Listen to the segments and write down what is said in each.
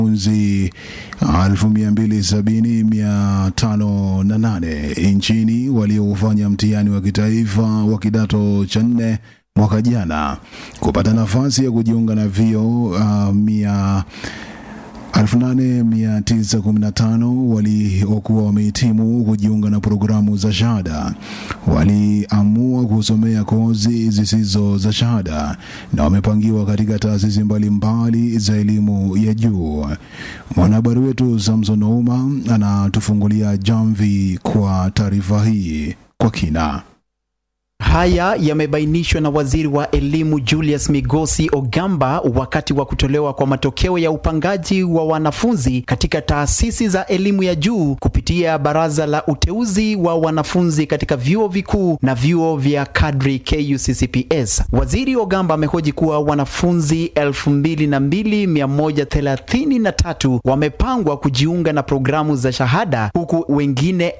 wanafunzi 270508 nchini waliofanya mtihani wa kitaifa wa kidato cha nne mwaka jana kupata nafasi ya kujiunga na vio uh, mia 8915 waliokuwa wamehitimu kujiunga na programu za shahada waliamua kusomea kozi zisizo za shahada na wamepangiwa katika taasisi mbalimbali za elimu ya juu. Mwanahabari wetu Samson Ouma anatufungulia jamvi kwa taarifa hii kwa kina. Haya yamebainishwa na waziri wa elimu Julius Migosi Ogamba wakati wa kutolewa kwa matokeo ya upangaji wa wanafunzi katika taasisi za elimu ya juu kupitia baraza la uteuzi wa wanafunzi katika vyuo vikuu na vyuo vya kadri KUCCPS. Waziri Ogamba amehoji kuwa wanafunzi 22,133 wamepangwa kujiunga na programu za shahada huku wengine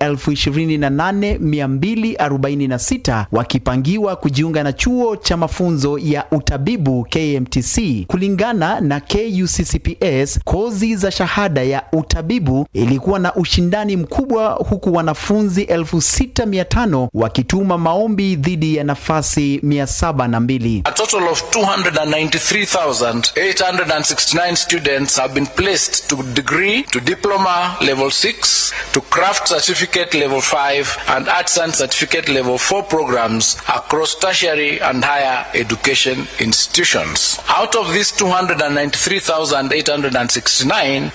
28,246 wakipangiwa kujiunga na chuo cha mafunzo ya utabibu KMTC. Kulingana na KUCCPS, kozi za shahada ya utabibu ilikuwa na ushindani mkubwa, huku wanafunzi 6500 wakituma maombi dhidi ya nafasi 702. A total of 293,869 students have been placed to degree, to diploma level 6, to craft certificate level 5, and arts and certificate level 4 programs across tertiary and higher education institutions. Out of these 293,869,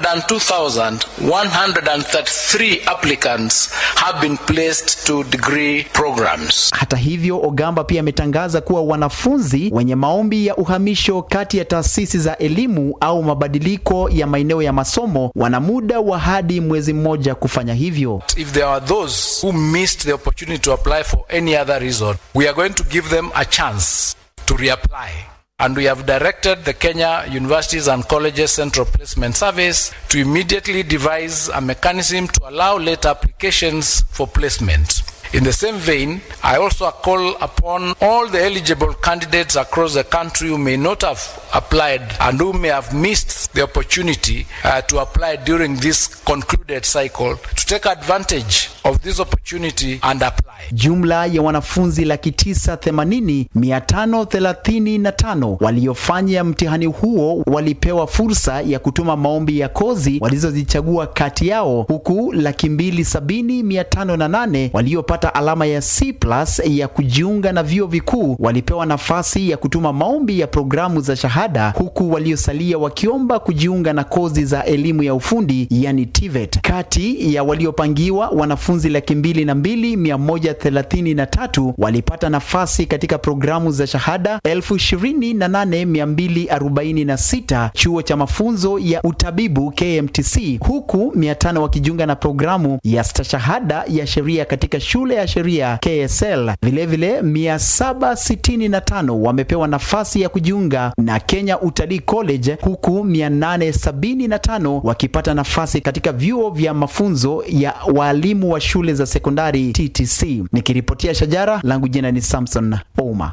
202,133 applicants have been placed to degree programs. Hata hivyo, Ogamba pia ametangaza kuwa wanafunzi wenye maombi ya uhamisho kati ya taasisi za elimu au mabadiliko ya maeneo ya masomo wana muda wa hadi mwezi mmoja kufanya hivyo. If there are those who missed the opportunity to apply for any other reason, we are going to give them a chance to reapply. And we have directed the Kenya Universities and Colleges Central Placement Service to immediately devise a mechanism to allow late applications for placement. In the same vein, I also call upon all the eligible candidates across the country who may not have applied and who may have missed the opportunity uh, to apply during this concluded cycle to take advantage of this opportunity and apply. Jumla ya wanafunzi laki tisa themanini mia tano thelathini na tano waliofanya mtihani huo walipewa fursa ya kutuma maombi ya kozi walizozichagua kati yao, huku laki mbili sabini mia tano na nane waliopata alama ya C plus ya kujiunga na vyuo vikuu walipewa nafasi ya kutuma maombi ya programu za shahada, huku waliosalia wakiomba kujiunga na kozi za elimu ya ufundi yani TVET. Kati ya waliopangiwa wanafunzi laki mbili na mbili mia moja thelathini na tatu walipata nafasi katika programu za shahada elfu ishirini na nane mia mbili arobaini na sita chuo cha mafunzo ya utabibu KMTC, huku mia tano wakijiunga na programu ya stashahada ya sheria katika shule ya sheria KSL. Vilevile mia saba sitini na tano wamepewa nafasi ya kujiunga na Kenya Utalii College, huku mia nane sabini na tano wakipata nafasi katika vyuo vya mafunzo ya waalimu wa shule za sekondari TTC. Nikiripotia Shajara, langu jina ni Samson Ouma.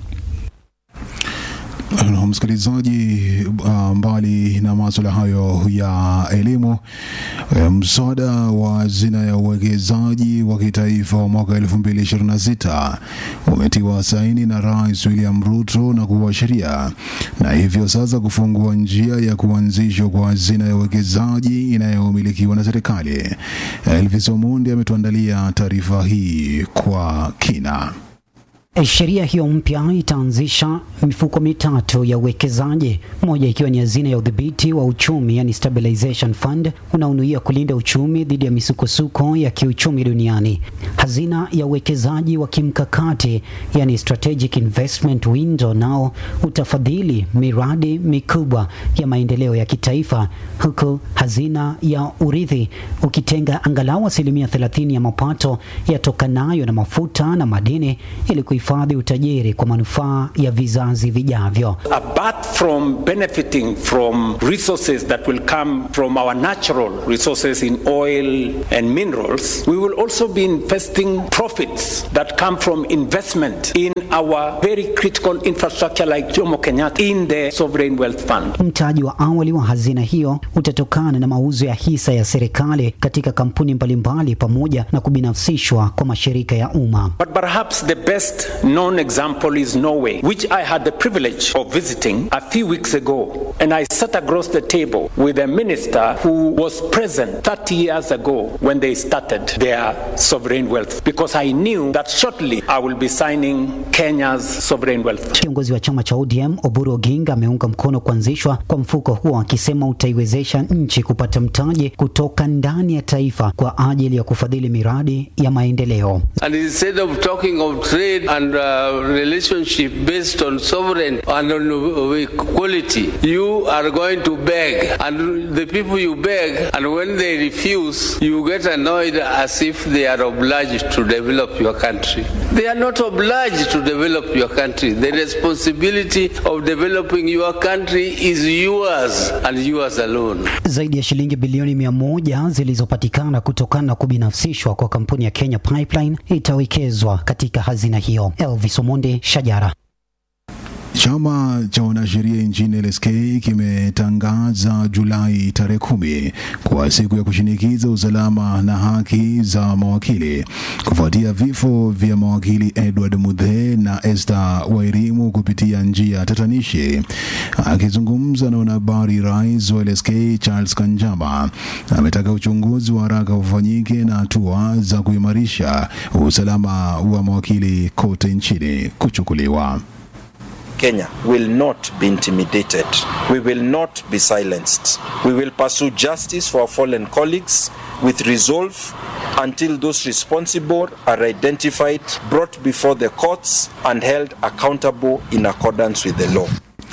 Na msikilizaji, uh, mbali na masuala hayo ya elimu, eh, mswada wa hazina ya uwekezaji wa kitaifa wa mwaka 2026 umetiwa saini na Rais William Ruto na kuwa sheria, na hivyo sasa kufungua njia ya kuanzishwa kwa hazina ya uwekezaji inayomilikiwa na serikali. Elvis Omondi ametuandalia taarifa hii kwa kina. Sheria hiyo mpya itaanzisha mifuko mitatu ya uwekezaji, moja ikiwa ni hazina ya udhibiti wa uchumi, yani stabilization fund, unaonuia kulinda uchumi dhidi ya misukosuko ya kiuchumi duniani. Hazina ya uwekezaji wa kimkakati, yani strategic investment window, nao utafadhili miradi mikubwa ya maendeleo ya kitaifa, huku hazina ya urithi ukitenga angalau asilimia 30 ya mapato yatokanayo na mafuta na madini ili kuhifadhi utajiri kwa manufaa ya vizazi vijavyo. Apart from benefiting from resources that will come from our natural resources in oil and minerals, we will also be investing profits that come from investment in our very critical infrastructure like Jomo Kenyatta in the sovereign wealth fund. Mtaji wa awali wa hazina hiyo utatokana na mauzo ya hisa ya serikali katika kampuni mbalimbali pamoja na kubinafsishwa kwa mashirika ya umma. But perhaps the best known example is Norway, which I had the privilege of visiting a few weeks ago. And I sat across the table with a minister who was present 30 years ago when they started their sovereign wealth, because I knew that shortly I will be signing Kenya's sovereign wealth. Kiongozi wa chama cha ODM Oburu Oginga ameunga mkono kuanzishwa kwa mfuko huo akisema utaiwezesha nchi kupata mtaji kutoka ndani ya taifa kwa ajili ya kufadhili miradi ya maendeleo. And instead of talking of trade and uh, relationship based on sovereign and on equality, you are going to beg. And the people you beg, and when they refuse, you get annoyed as if they are obliged to develop your country. They are not obliged to develop your country. The responsibility of developing your country is yours and yours alone. Zaidi ya shilingi bilioni mia moja zilizopatikana kutokana na kubinafsishwa kwa kampuni ya Kenya Pipeline itawekezwa katika hazina hiyo. Elvis Omonde, Shajara. Chama cha wanasheria nchini LSK kimetangaza Julai tarehe kumi kwa siku ya kushinikiza usalama na haki za mawakili kufuatia vifo vya mawakili Edward Mudhe na Esther Wairimu kupitia njia tatanishi. Akizungumza na wanahabari, rais wa LSK Charles Kanjaba ametaka uchunguzi wa haraka ufanyike na hatua za kuimarisha usalama wa mawakili kote nchini kuchukuliwa. Kenya will not be intimidated. We will not be silenced. We will pursue justice for our fallen colleagues with resolve until those responsible are identified, brought before the courts, and held accountable in accordance with the law.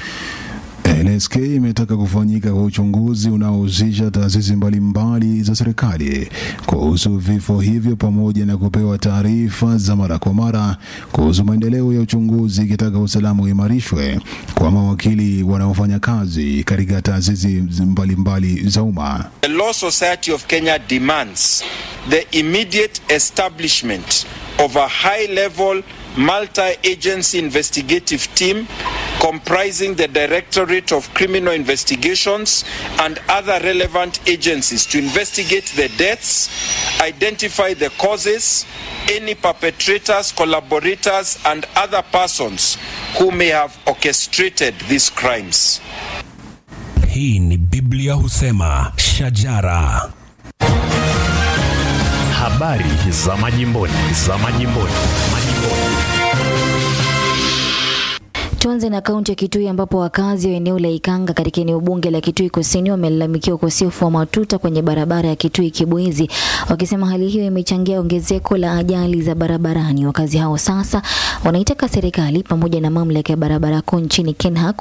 LSK imetaka kufanyika kwa uchunguzi unaohusisha taasisi mbalimbali za serikali kuhusu vifo hivyo pamoja na kupewa taarifa za mara kwa mara kuhusu maendeleo ya uchunguzi, ikitaka usalama uimarishwe kwa mawakili wanaofanya kazi katika taasisi mbalimbali za umma. The Law Society of Kenya demands the immediate establishment of a high-level multi-agency investigative team comprising the Directorate of Criminal Investigations and other relevant agencies to investigate the deaths, identify the causes, any perpetrators, collaborators, and other persons who may have orchestrated these crimes. Hii ni Biblia husema shajara. Habari za majimboni, za majimboni, majimboni. Tuanze na kaunti ya Kitui ambapo wakazi wa eneo la Ikanga katika eneo bunge la Kitui Kusini wamelalamikia ukosefu wa matuta kwenye barabara ya Kitui Kibwezi, wakisema hali hiyo imechangia ongezeko la ajali za barabarani. Wakazi hao sasa wanaitaka serikali pamoja na mamlaka ya barabara kuu nchini KENHA